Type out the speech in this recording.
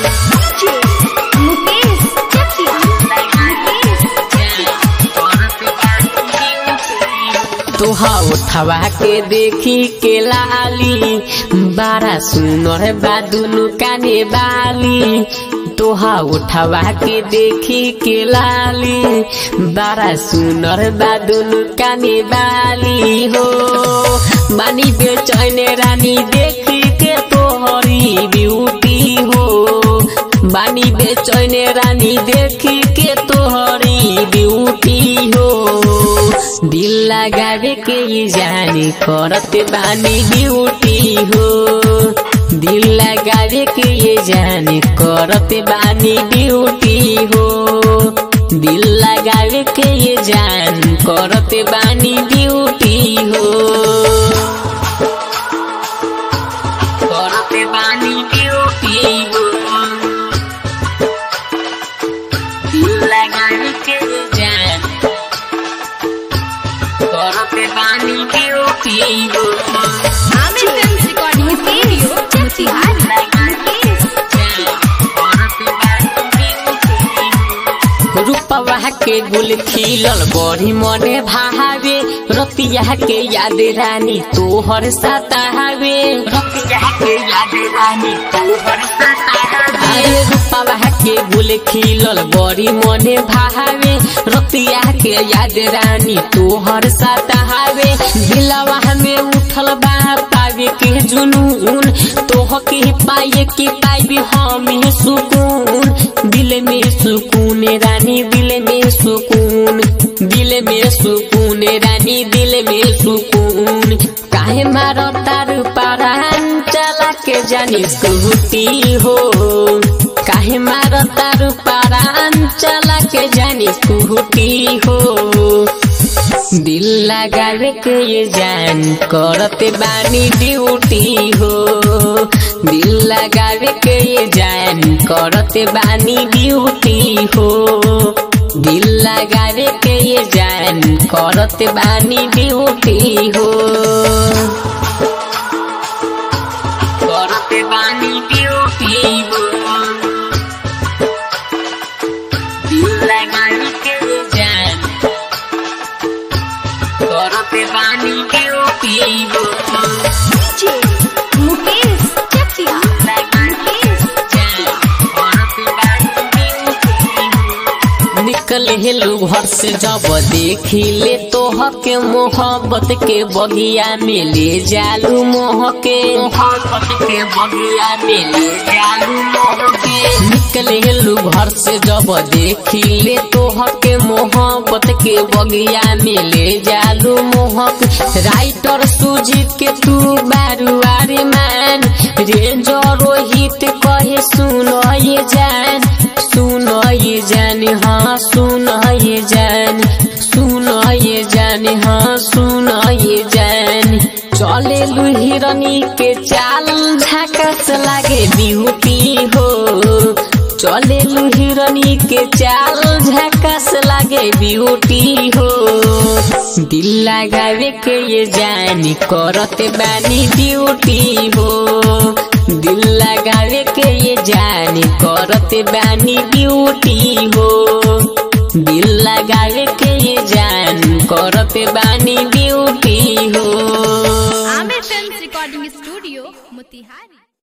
मुकेश चकिया मुकेश तोहा उठवा के देखी के लाली बारा सुनर बा दुनु काने बाली तोहा उठवा के देखी के लाली बारा सुनर बा दुनु काने बाली हो बानी बेचैन रानी देखी के तोहरी ब्यूटी हो बानी बेचैन रानी देखी के तोहरी ब्यूटी हो दिल लगावे के ये जानी करत बानी ड्यूटी हो दिल लगावे के ये जानी करत बानी ड्यूटी हो दिल लगावे के ये जान करत बानी ड्यूटी हो करत बानी ड्यूटी हो दिल लगावे के ये जान करते बानी ड्यूटी हो Aamir film recording studio Chakia Mukesh रूपवा के गुल खिलल बड़ी मने भावे रतिया के याद रानी तोहर सतावे रतिया के याद रानी तोहर सतावे अरे रूपवा के गुल खिलल बड़ी मने भावे रतिया के याद रानी तोहर सतावे दिलवा में उठल बा पावे के जुनून तोह के पाए के पाइबे हम सुकून दिल में सुकून रानी दिल में सुकून दिल में सुकून रानी दिल में सुकून काहे मारो तार पारान चला के जानी स्कूटी हो काहे मारो तार पारान चला के जानी स्कूटी हो दिल लगावे के ये जान करते बानी ड्यूटी हो दिल लगावे के ये जान करते बानी ड्यूटी हो दिल लगावे के ये जान करते बानी ड्यूटी हो करते बानी ड्यूटी हो दिल लगावे के ये जान करते बानी ड्यूटी हो मुकेश चकिया मुकेश निकल हेलू घर से जब देखी ले तोह के मोहब्बत के बगिया में ले जालू मोह के मोहब्बत के बगिया में ले जालू मोह के निकल हेलू घर से जब देखी ले तोह के मोहब्बत के बगिया में ले जालू मोह के राइटर सुजीत के तू बारुआरे मान रेंजो रोहित कहे सुनो ये जान सुनो ये जान हाँ सुनो ये जान सुनो ये जान हाँ सुनो ये जान चले हिरनी के चाल झकस लागे ब्यूटी हो चले हिरनी के चाल झकस लागे ब्यूटी हो दिल लगावे के ये जानी करते बानी ड्यूटी हो दिल लगावे के ये जानी करते बानी ड्यूटी हो दिल लगावे के ये जान करते बानी ड्यूटी हो Aamir film recording studio Motihari